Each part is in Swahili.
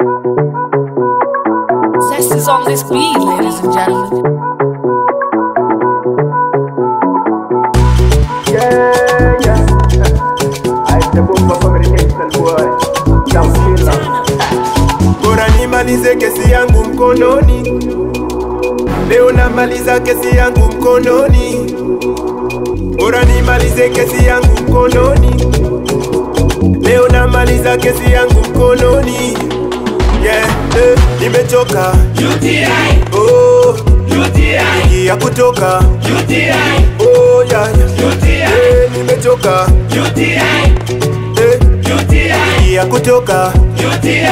Zest is on this beat, ladies and gentlemen. Yeah, yeah. I the bomba communication boy. Down killer. Bora nimalize kesi yangu mkononi. Leo namaliza kesi yangu mkononi. Bora nimalize kesi yangu mkononi. Leo namaliza kesi yangu mkononi. Yeah, eh, nimechoka. UTI, Oh, UTI, ya kutoka. UTI, Oh, yeah, yeah. UTI, Eh, nimechoka. UTI, Eh, UTI, ya kutoka. UTI,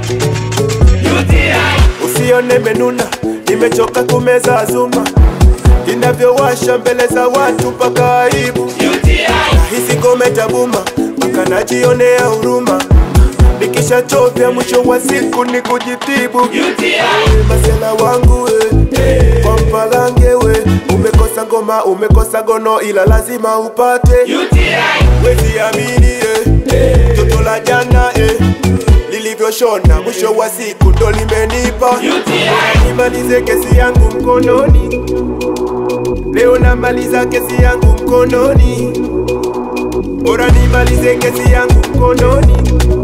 UTI, Usione menuna, nimechoka kumeza azuma inavyowasha mbele za watu mpaka aibu. UTI, Hisi ngome tabuma mpaka najionea huruma, nikishachovya mwisho wa siku ni kujitibu. UTI, Masela wangu we, kwa mpalange we, umekosa ngoma, umekosa gono, ila lazima upate. UTI, Wezi amini eh, toto la jana eh, lilivyoshona mwisho wa siku ndo limenipa UTI, nimalize kesi yangu mkononi leo namaliza kesi yangu mkononi bora nimalize kesi yangu mkononi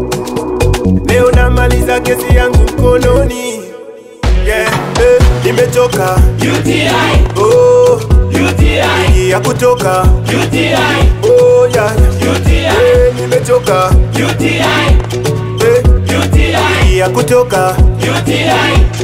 leo namaliza kesi yangu mkononi yeah, eh, nimechoka UTI, oh, UTI, ya kutoka UTI, oh, yeah, UTI, eh, nimechoka UTI, eh, UTI, ya kutoka UTI,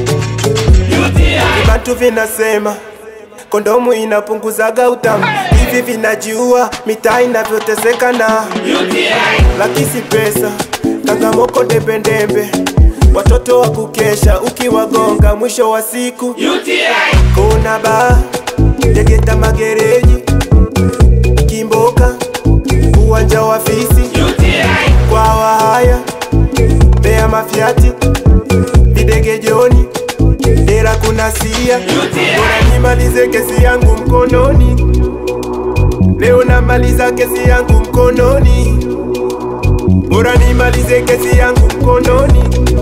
UTI, Vibantu vinasema kondomu inapunguzaga utamu, hivi vinajiua, mitaa inavyoteseka na UTI, lakisi pesa, kangamoko dembedembe, watoto wa kukesha, ukiwagonga mwisho wa siku UTI, kuna baa Tegeta magereji, Kimboka, uwanja wa fisi, UTI, kwa wahaya, Mbeya mafiati, Videge Joni, Dera kuna sia Bora nimalize kesi yangu mkononi Leo namaliza kesi yangu mkononi Bora nimalize kesi yangu mkononi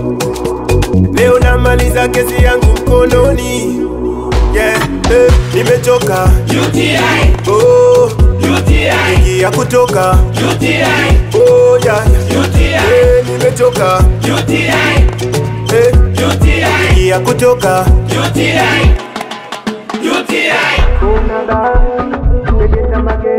Leo namaliza kesi yangu mkononi Yeah, eh, nimechoka UTI, Oh, UTI, ya kutoka UTI, Oh, yeah, yeah. UTI, Eh, nimechoka UTI, eh, UTI, ya kutoka UTI, UTI. Kuna baa, tegeta magere